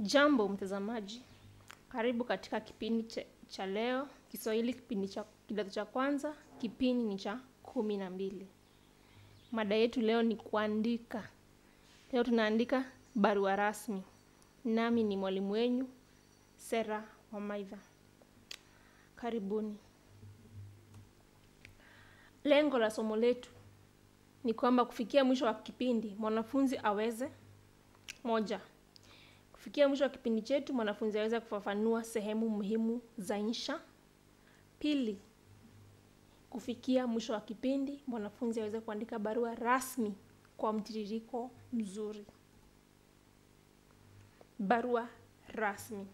Jambo mtazamaji, karibu katika kipindi cha, cha leo Kiswahili, kipindi cha kidato cha kwanza, kipindi ni cha kumi na mbili. Mada yetu leo ni kuandika. Leo tunaandika barua rasmi, nami ni mwalimu wenyu Sera Wamaidha. Karibuni. Lengo la somo letu ni kwamba kufikia mwisho wa kipindi mwanafunzi aweze moja, kufikia mwisho wa kipindi chetu mwanafunzi aweze kufafanua sehemu muhimu za insha. Pili, kufikia mwisho wa kipindi mwanafunzi aweze kuandika barua rasmi kwa mtiririko mzuri. Barua rasmi.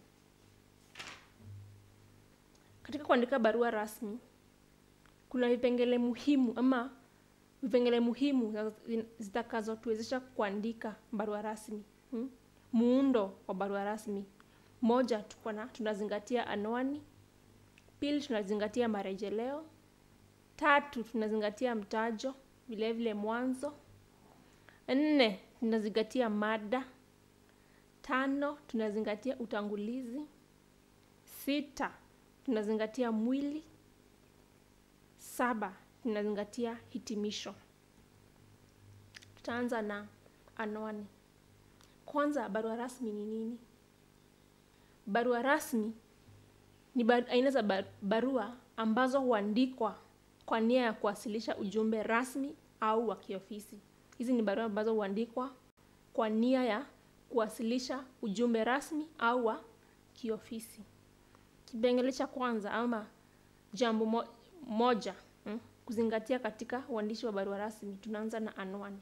Katika kuandika barua rasmi kuna vipengele muhimu ama vipengele muhimu zitakazotuwezesha kuandika barua rasmi hmm? Muundo wa barua rasmi: moja, tuko na tunazingatia anwani. Pili, tunazingatia marejeleo. Tatu, tunazingatia mtajo, vile vile mwanzo. Nne, tunazingatia mada. Tano, tunazingatia utangulizi. Sita, tunazingatia mwili. Saba, tunazingatia hitimisho. Tutaanza na anwani. Kwanza, barua rasmi ni nini? Barua rasmi ni bar aina za bar barua ambazo huandikwa kwa nia ya kuwasilisha ujumbe rasmi au wa kiofisi. Hizi ni barua ambazo huandikwa kwa nia ya kuwasilisha ujumbe rasmi au wa kiofisi. Kipengele cha kwanza ama jambo mo moja hmm, kuzingatia katika uandishi wa barua rasmi. Tunaanza na anwani.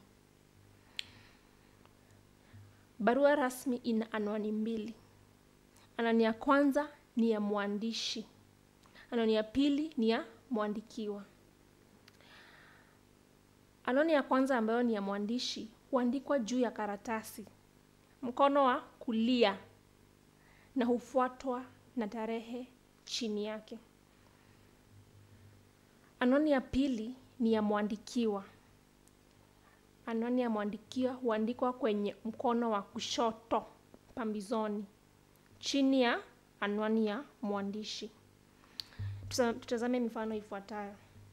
Barua rasmi ina anwani mbili. Anwani ya kwanza ni ya mwandishi, anwani ya pili ni ya mwandikiwa. Anwani ya kwanza ambayo ni ya mwandishi huandikwa juu ya karatasi, mkono wa kulia, na hufuatwa na tarehe chini yake. Anwani ya pili ni ya mwandikiwa. Anwani ya mwandikiwa huandikwa kwenye mkono wa kushoto pambizoni, chini ya anwani ya mwandishi. Tutazame mifano ifuatayo.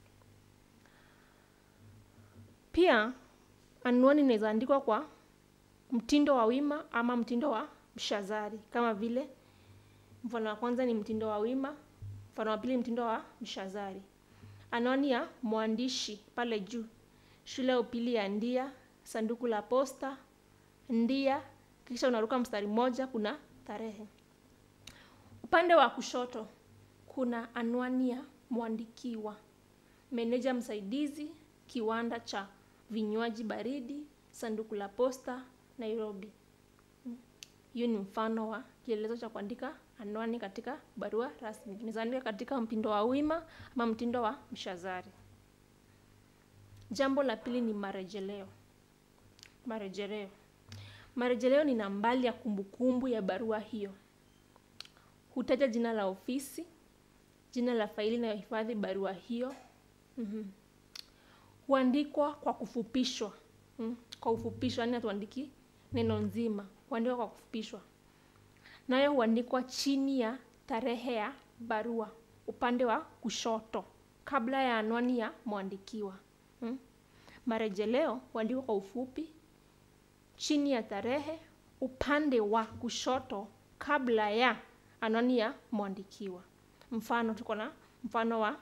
Pia anwani inaweza andikwa kwa mtindo wa wima ama mtindo wa mshazari, kama vile mfano wa kwanza ni mtindo wa wima, mfano wa pili mtindo wa mshazari. Anwani ya mwandishi pale juu: shule ya upili ya Ndia, sanduku la posta Ndia, kisha unaruka mstari mmoja, kuna tarehe. Upande wa kushoto kuna anwani ya mwandikiwa: meneja msaidizi, kiwanda cha vinywaji baridi, sanduku la posta Nairobi. Hiyo ni mfano wa kielelezo cha kuandika anwani katika barua rasmi. Tunaweza andika katika mtindo wa wima ama mtindo wa mshazari. Jambo la pili ni marejeleo. Marejeleo, marejeleo ni nambari ya kumbukumbu ya barua hiyo. Hutaja jina la ofisi, jina la faili inayohifadhi barua hiyo. mm-hmm. Huandikwa kwa kufupishwa mm, kwa ufupishwa, yaani hatuandiki neno nzima, huandikwa kwa kufupishwa. Nayo huandikwa chini ya tarehe ya barua upande wa kushoto, kabla ya anwani ya mwandikiwa. mm. Marejeleo huandikwa kwa ufupi chini ya tarehe upande wa kushoto kabla ya anwani ya mwandikiwa. Mfano, tuko na mfano wa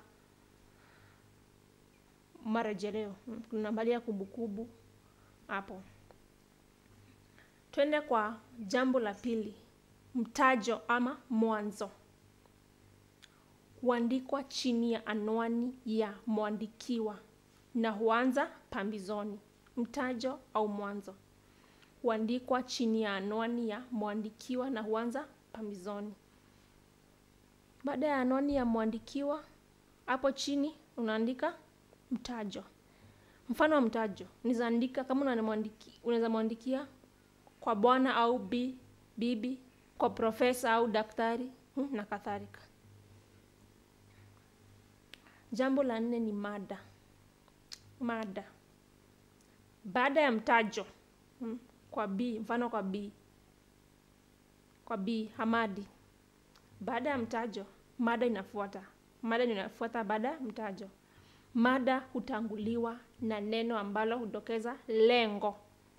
marejeleo, kuna nambari ya kumbukumbu hapo. Twende kwa jambo la pili, mtajo ama mwanzo. Huandikwa chini ya anwani ya mwandikiwa na huanza pambizoni. Mtajo au mwanzo huandikwa chini ya anwani ya mwandikiwa na huanza pambizoni. Baada ya anwani ya mwandikiwa, hapo chini unaandika mtajo. Mfano wa mtajo unaweza andika kama unaweza mwandikia kwa bwana au bi, bibi, kwa profesa au daktari hmm, na kadhalika. Jambo la nne ni mada. Mada baada ya mtajo hmm, kwa B, mfano kwa B kwa B Hamadi. Baada ya mtajo, mada inafuata. Mada ndio inafuata baada ya mtajo. Mada hutanguliwa na neno ambalo hudokeza lengo.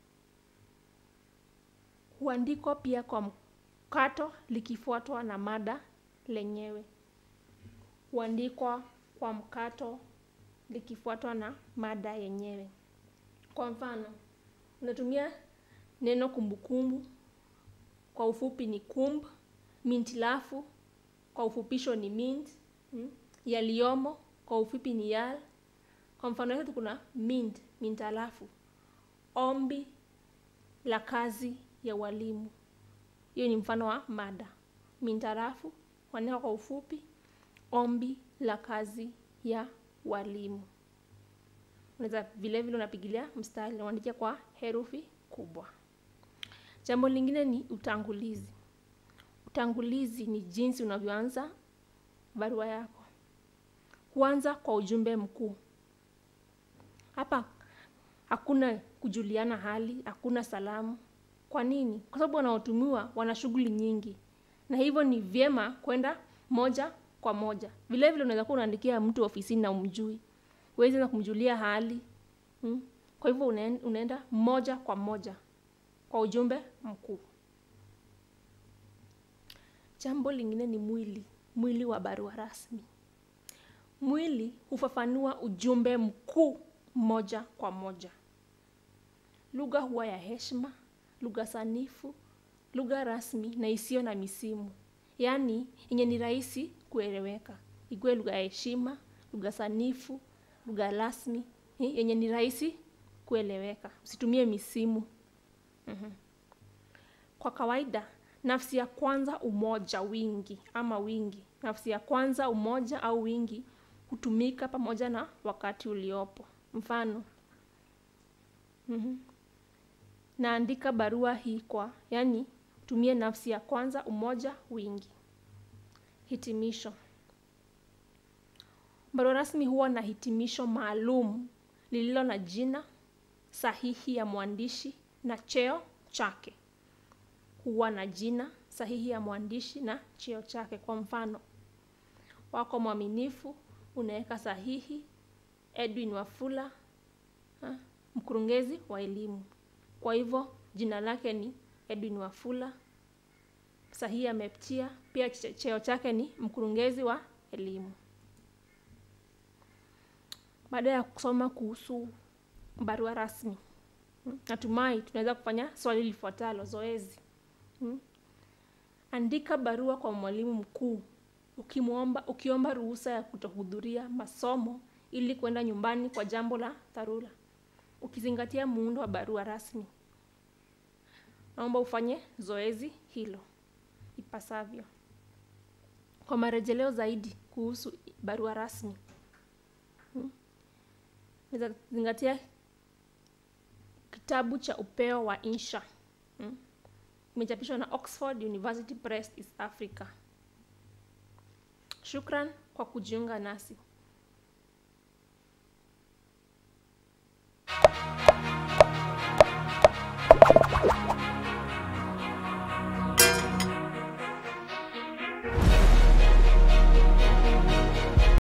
Huandikwa pia kwa mkato likifuatwa na mada lenyewe. Huandikwa kwa mkato likifuatwa na mada yenyewe. Kwa mfano, unatumia neno kumbukumbu, kwa ufupi ni kumb, mintilafu, kwa ufupisho ni mint, mm, yaliyomo, kwa ufupi ni yal. Kwa mfano wetu kuna mint, mintalafu, ombi la kazi ya walimu. Hiyo ni mfano wa mada. Mintarafu, huandikwa kwa ufupi, ombi la kazi ya walimu. Unaweza vile vile unapigilia mstari unaandikia kwa herufi kubwa. Jambo lingine ni utangulizi. Utangulizi ni jinsi unavyoanza barua yako. Huanza kwa ujumbe mkuu. Hapa hakuna kujuliana hali, hakuna salamu. Kwa nini? Kwa sababu wanaotumiwa wana shughuli nyingi, na hivyo ni vyema kwenda moja kwa moja. Vile vile unaweza kuwa unaandikia mtu ofisini na umjui, huwezi na kumjulia hali hmm? Kwa hivyo unaenda moja kwa moja kwa ujumbe mkuu. Jambo lingine ni mwili, mwili wa barua rasmi. Mwili hufafanua ujumbe mkuu moja kwa moja. Lugha huwa ya heshima, lugha sanifu, lugha rasmi na isiyo na misimu, yaani yenye ni rahisi kueleweka. Ikuwe lugha ya heshima, lugha sanifu, lugha rasmi yenye ni rahisi kueleweka. Usitumie misimu. Mm-hmm. Kwa kawaida nafsi ya kwanza umoja wingi ama wingi. Nafsi ya kwanza umoja au wingi hutumika pamoja na wakati uliopo. Mfano, mm-hmm. Naandika barua hii kwa, yaani tumie nafsi ya kwanza umoja wingi. Hitimisho. Barua rasmi huwa na hitimisho maalum lililo na jina sahihi ya mwandishi na cheo chake. Huwa na jina sahihi ya mwandishi na cheo chake. Kwa mfano, wako mwaminifu, unaweka sahihi Edwin Wafula, ha, mkurugenzi wa elimu. Kwa hivyo jina lake ni Edwin Wafula, sahihi ametia, pia cheo chake ni mkurugenzi wa elimu. Baada ya kusoma kuhusu barua rasmi, natumai tunaweza kufanya swali lifuatalo, zoezi. Hmm. Andika barua kwa mwalimu mkuu ukimwomba, ukiomba ruhusa ya kutohudhuria masomo ili kwenda nyumbani kwa jambo la dharura, ukizingatia muundo wa barua rasmi. Naomba ufanye zoezi hilo ipasavyo. Kwa marejeleo zaidi kuhusu barua rasmi, hmm, naweza zingatia kitabu cha Upeo wa Insha hmm, imechapishwa na Oxford University Press East Africa. Shukran kwa kujiunga nasi.